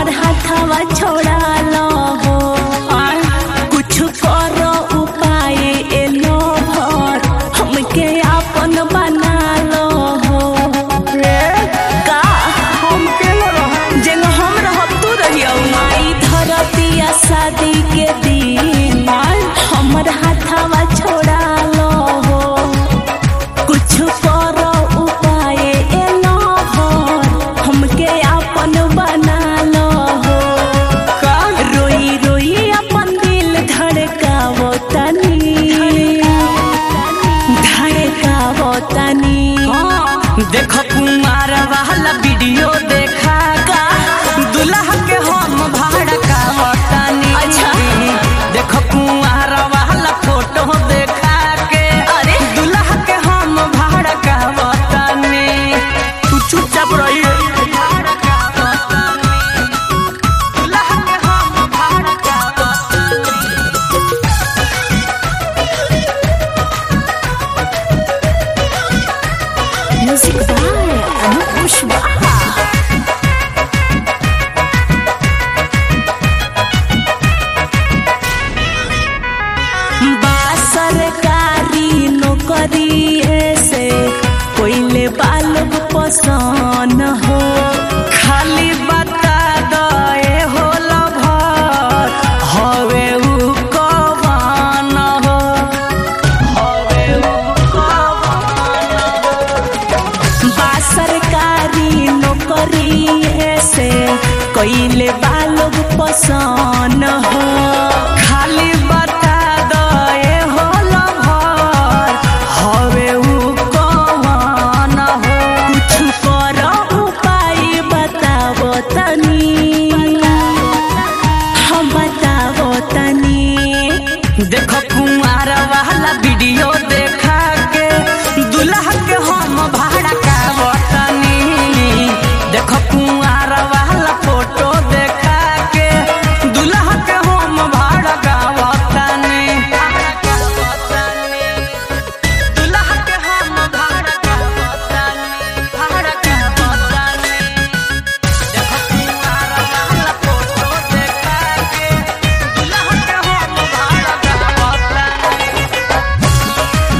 हमर हाथवा छोड़ा लो हो कुछ करो उपाय एलो भर हमके अपन बना लो हो का हम केलो रह जेन हम रहब तू रहियो माई धरतिया शादी के दिन हमर हाथवा छोड़ा लो हो कुछ करो उपाय एलो भर हमके अपन बना लो हो का रोई रोई अपन दिल धड़कावो तनी धड़कावो तनी देख कुमार वाला वीडियो देखा का दुल्हा के हम भड़का बतानी अच्छा। देख कुमार वाला फोटो देखा के अरे। दुल्हा के हम भड़का बतानी तू चुपचाप रही भड़का बतानी दुल्हा के हम भड़का बतानी म्यूजिक बाय अनूप कुशवाहा बा सरकारी नौकरी ऐसे कोइले बालोग पसंद हो खाली बता दए होला भर हवे उ कवन हो हवे उ कवन बा सरकारी नौकरी ऐसे कोइले बालोग पसंद हो खाली बता दए होला भर हवे उ कवन हो कुछ करो उपाय बतावो तनी हम बतावो तनी देख कुमार वाला वीडियो देखा के दुल्हा के हम भाड़ा का बतनी देख कुमार वाला फोटो देखा के दुल्हा के हम भाड़ा का बतनी दुल्हा के हम भाड़ा का बतनी भाड़ा का बतनी देख कुमार वाला फोटो देखा के दुल्हा के हम भाड़ा का बतनी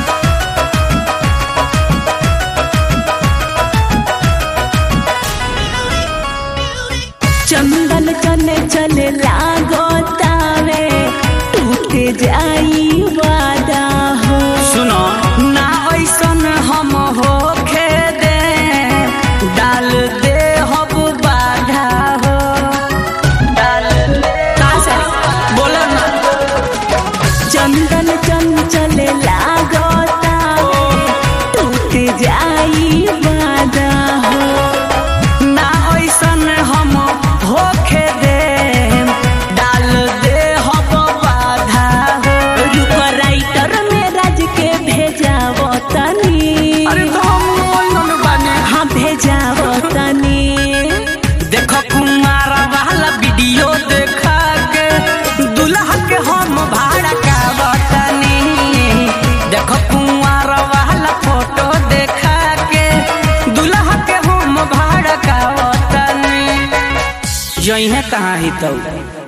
चंदन चने चले लागो तावे टूट जाई वादा हो सुनो ना ऐसन हम होखे दे डाल दे हब बाधा हो डाल दे बोलो ना चंदन चंचल लागो तावे टूट जाई वादा हो ना ऐसन हम होखे दे डाल दे हब बाधा हो रुक राइटर में राज के भेजावो तनी अरे तो हम ओइसन बानी हाँ भेजावो तनी देखो कुमार वाला वीडियो देखा के दुल्हा के हम भाड़ा का बतनी देखो कुमार वाला फोटो देखा के दुल्हा के हम भाड़ा का बतनी जइहे कहाँ ही तो